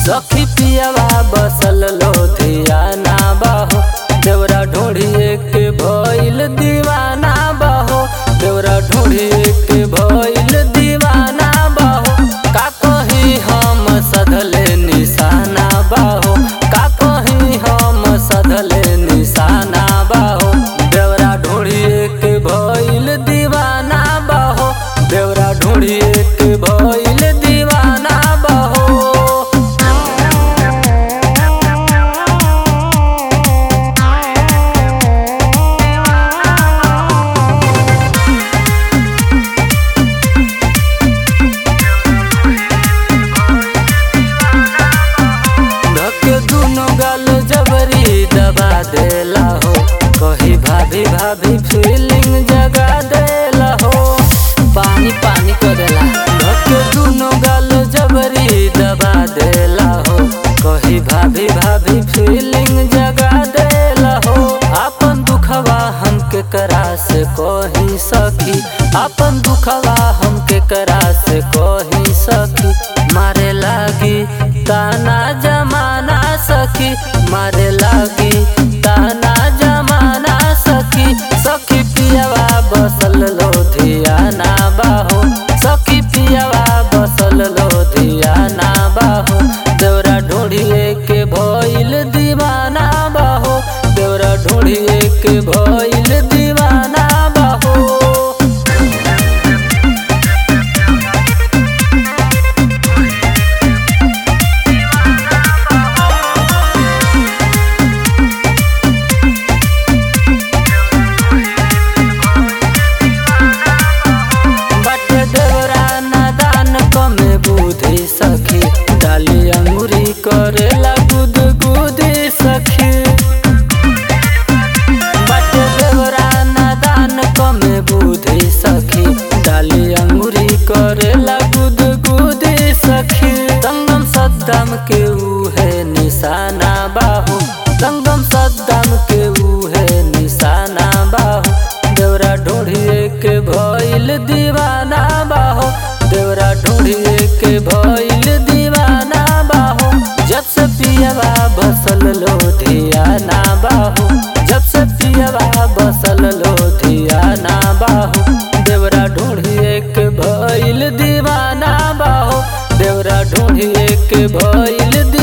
सखी पियावा बसल लोधिया ना बाहो देवरा ढोढ़िए के भइल दीवाना बाहो देवरा ढोढ़िए के भइल दीवाना बाहो का कही हम सधले निशाना बाहो का कही हम सधले निशाना बाहो देवरा ढोढ़िए के भइल दीवाना बाहो देवरा ढोढ़िए के भइल दीवाना बाहो धके दुनो गाल जबरी दबा देला हो कही भाभी भाभी फीलिंग जगा देला हो पानी पानी करेला धके दुनो गाल जबरी दबा देला हो कही भाभी भाभी फीलिंग जगा देला हो अपन दुखवा हमके करा से कही सखी अपन दुखवा हमके करा से कही सखी मारे लागी ताना जमाना सखी मारे लागी ताना जमाना सखी सखी पियावा बसल लोधियाना बाहो सखी पियावा बसल लोधियाना बाहो देवरा ढूंढिए के भइल दीवाना बाहो देवरा ढूंढिए के भइल दीवाना बाहो बट देवरा नादान कमे बुद्धि सखी डाली अंगुरी करेला गुद गुदी सखी बट देवरा नादान कमे बुद्धि सखी डाली अंगुरी करेला गुद गुदी सखी संगम सद्दाम के उहे निशाना बाहु संगम सद्दाम के उहे निशाना बाहु देवरा ढूंढिए के भइल दीवाना बाहो देवरा ढूंढिए के भइल दीवाना बाहो जब से पियवा बसल लोधियाना बाहो जब से पियवा बसल लोधियाना बाहो देवरा ढूंढिए के भइल दीवाना बाहो देवरा ढूंढिए के भइल